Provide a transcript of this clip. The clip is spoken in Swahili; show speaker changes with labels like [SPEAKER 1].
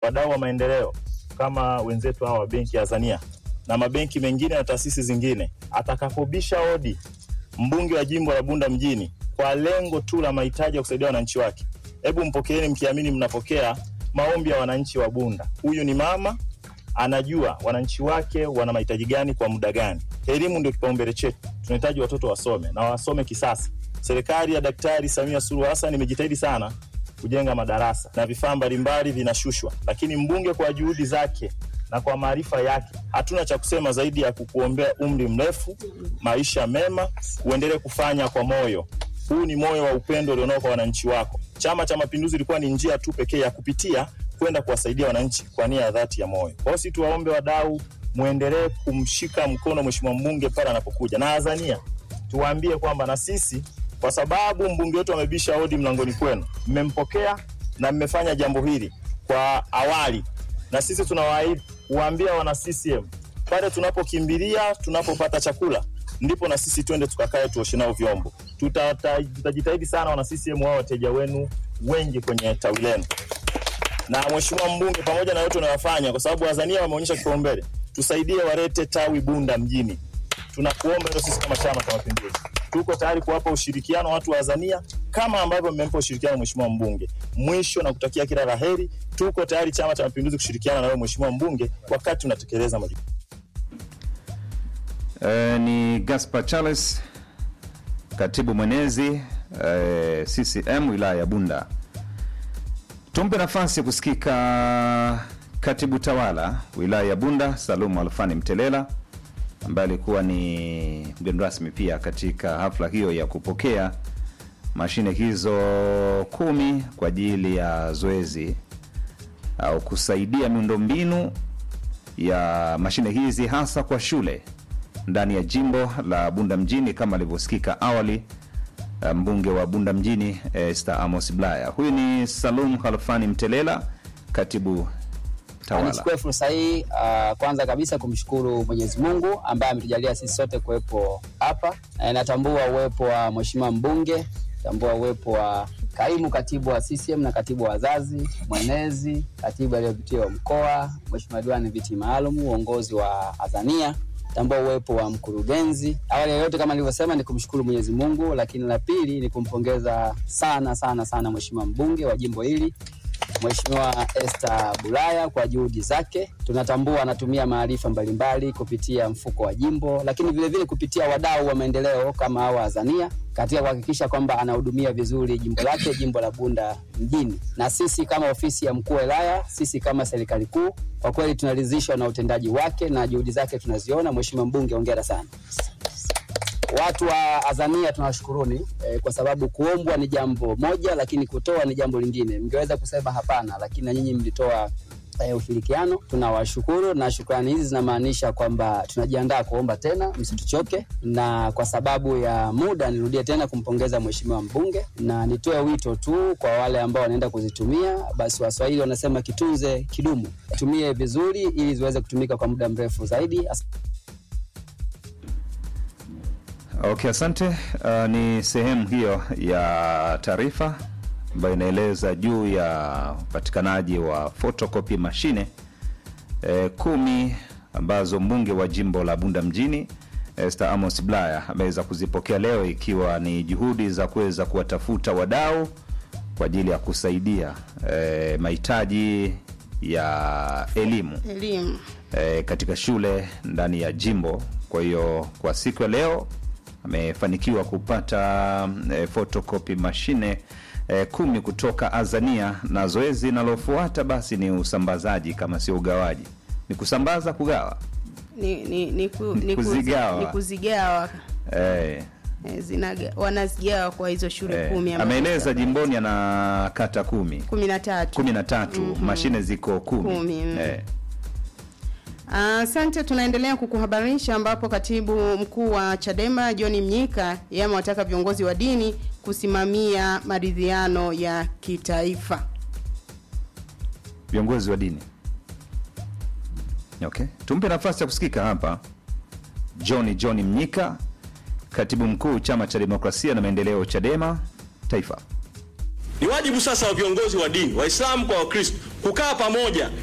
[SPEAKER 1] wadau wa maendeleo kama wenzetu hawa wa benki ya Azania na mabenki mengine na taasisi zingine, atakapobisha hodi mbunge wa jimbo la Bunda mjini kwa lengo tu la mahitaji ya kusaidia wananchi wake, hebu mpokeeni mkiamini mnapokea maombi ya wananchi wa Bunda. Huyu ni mama anajua wananchi wake wana mahitaji gani kwa muda gani. Elimu ndio kipaumbele chetu, tunahitaji watoto wasome na wasome kisasa. Serikali ya Daktari Samia Suluhu Hassan imejitahidi sana kujenga madarasa na vifaa mbalimbali vinashushwa, lakini mbunge kwa juhudi zake na kwa maarifa yake, hatuna cha kusema zaidi ya kukuombea umri mrefu, maisha mema, uendelee kufanya kwa moyo. Huu ni moyo wa upendo ulionao kwa wananchi wako. Chama cha Mapinduzi ilikuwa ni njia tu pekee ya kupitia kwenda kuwasaidia wananchi kwa nia ya dhati ya moyo. Kwa hiyo si tuwaombe wadau, muendelee kumshika mkono mheshimiwa mbunge pale anapokuja, na Azania tuwaambie kwamba na sisi, kwa sababu mbunge wetu amebisha hodi mlangoni kwenu, mmempokea na mmefanya jambo hili kwa awali, na sisi tunawaahidi kuwaambia wana CCM pale tunapokimbilia, tunapopata chakula ndipo na sisi twende tukakae tuoshe nao vyombo. Tutata- Tutajitahidi sana wana CCM wao wateja wenu wengi kwenye tawi lenu na mheshimiwa mbunge, pamoja na yote unayofanya, kwa sababu Azania wameonyesha kipaumbele, tusaidie walete tawi Bunda mjini. Tunakuomba hilo, sisi kama Chama cha Mapinduzi tuko tayari kuwapa ushirikiano watu wa Azania kama ambavyo mmempa ushirikiano mheshimiwa mbunge. Mwisho na kutakia kila la heri, tuko tayari Chama cha Mapinduzi kushirikiana na wewe mheshimiwa mbunge wakati unatekeleza majukumu.
[SPEAKER 2] Eh, ni Gaspar Charles, katibu mwenezi eh, CCM wilaya ya Bunda. Tumpe nafasi ya kusikika katibu tawala wilaya ya Bunda Salumu Alfani Mtelela ambaye alikuwa ni mgeni rasmi pia katika hafla hiyo ya kupokea mashine hizo kumi kwa ajili ya zoezi au kusaidia miundombinu ya mashine hizi hasa kwa shule ndani ya jimbo la Bunda mjini kama alivyosikika awali eh, mbunge wa Bunda mjini eh, Esther Amos Blaya. Huyu ni Salum Khalfani Mtelela, katibu tawala.
[SPEAKER 3] Nichukue fursa hii uh, kwanza kabisa kumshukuru Mwenyezi Mungu ambaye ametujalia sisi sote kuwepo hapa. E, natambua uwepo wa mheshimiwa mbunge, natambua uwepo wa kaimu katibu wa CCM na katibu wa wazazi, mwenezi, katibu aliyopitia wa mkoa, mheshimiwa diwani viti maalum, uongozi wa Azania tambua uwepo wa mkurugenzi. Awali ya yote, kama nilivyosema, ni kumshukuru Mwenyezi Mungu, lakini la pili ni kumpongeza sana sana sana mheshimiwa mbunge wa jimbo hili Mheshimiwa Esther Bulaya kwa juhudi zake. Tunatambua anatumia maarifa mbalimbali kupitia mfuko wa jimbo, lakini vilevile vile kupitia wadau wa maendeleo kama hawa Azania katika kuhakikisha kwamba anahudumia vizuri jimbo lake, jimbo la Bunda mjini. Na sisi kama ofisi ya mkuu wa wilaya, sisi kama serikali kuu, kwa kweli tunaridhishwa na utendaji wake na juhudi zake tunaziona. Mheshimiwa mbunge, hongera sana. Watu wa Azania tunawashukuruni eh, kwa sababu kuombwa ni jambo moja, lakini kutoa ni jambo lingine. Mngeweza kusema hapana, lakini na nyinyi mlitoa eh, ushirikiano. Tunawashukuru na shukrani hizi zinamaanisha kwamba tunajiandaa kuomba tena, msituchoke. Na kwa sababu ya muda, nirudie tena kumpongeza mheshimiwa mbunge na nitoe wito tu kwa wale ambao wanaenda kuzitumia, basi Waswahili wanasema kitunze kidumu, tumie vizuri ili ziweze kutumika kwa muda mrefu zaidi. As
[SPEAKER 2] Okay, asante. Uh, ni sehemu hiyo ya taarifa ambayo inaeleza juu ya upatikanaji wa photocopy mashine eh, kumi ambazo mbunge wa jimbo la Bunda mjini Esther Amos Blaya ameweza kuzipokea leo ikiwa ni juhudi za kuweza kuwatafuta wadau kwa ajili ya kusaidia eh, mahitaji ya elimu
[SPEAKER 4] elimu
[SPEAKER 2] e, katika shule ndani ya jimbo. Kwa hiyo kwa siku ya leo amefanikiwa kupata e, photocopy mashine e, kumi kutoka Azania, na zoezi linalofuata basi ni usambazaji, kama sio ugawaji, ni kusambaza, kugawa
[SPEAKER 4] ni, ni, ni, ku,
[SPEAKER 2] Ni
[SPEAKER 4] ni, kuzi-
[SPEAKER 2] kuzigawa.
[SPEAKER 4] ni kuzigawa
[SPEAKER 2] e,
[SPEAKER 4] Eh, zinaga- wanazigawa kwa hizo shule
[SPEAKER 2] e,
[SPEAKER 4] kumi ambazo-
[SPEAKER 2] ameeleza jimboni ana kata kumi
[SPEAKER 4] kumi na tatu
[SPEAKER 2] kumi na tatu mashine ziko kumi,
[SPEAKER 4] Kumi, mm.
[SPEAKER 2] e,
[SPEAKER 4] Asante, tunaendelea kukuhabarisha ambapo katibu mkuu wa Chadema John Mnyika yeye amewataka viongozi wa dini kusimamia maridhiano ya kitaifa.
[SPEAKER 2] viongozi wa dini. Okay, tumpe nafasi ya kusikika hapa. John John Mnyika, katibu mkuu chama cha demokrasia na maendeleo Chadema taifa.
[SPEAKER 5] Ni wajibu sasa wa viongozi wa dini, Waislamu kwa Wakristo, kukaa pamoja